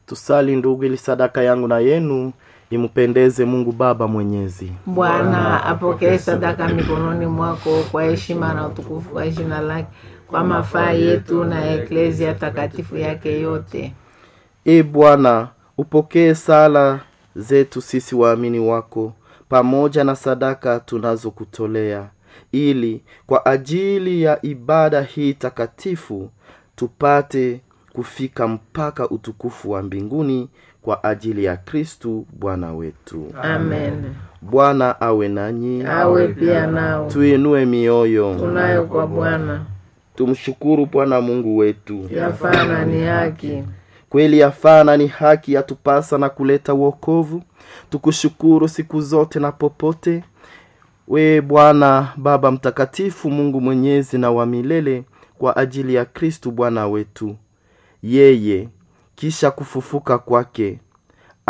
tusali ndugu ili sadaka yangu na yenu impendeze mungu baba mwenyezi Bwana apokee sadaka mikononi mwako kwa heshima na utukufu kwa jina lake, kwa mafaa yetu na eklezia takatifu yake yote. e bwana upokee sala zetu sisi waamini wako pamoja na sadaka tunazokutolea ili kwa ajili ya ibada hii takatifu tupate kufika mpaka utukufu wa mbinguni kwa ajili ya kristu bwana wetu Amen. bwana awe nanyi Awe pia nao tuinue mioyo tunayo kwa Bwana, tumshukuru bwana mungu wetu yafaa na ni haki. kweli yafaa na ni haki yatupasa na kuleta uokovu tukushukuru siku zote na popote we bwana baba mtakatifu mungu mwenyezi na wa milele kwa ajili ya kristu bwana wetu yeye kisha kufufuka kwake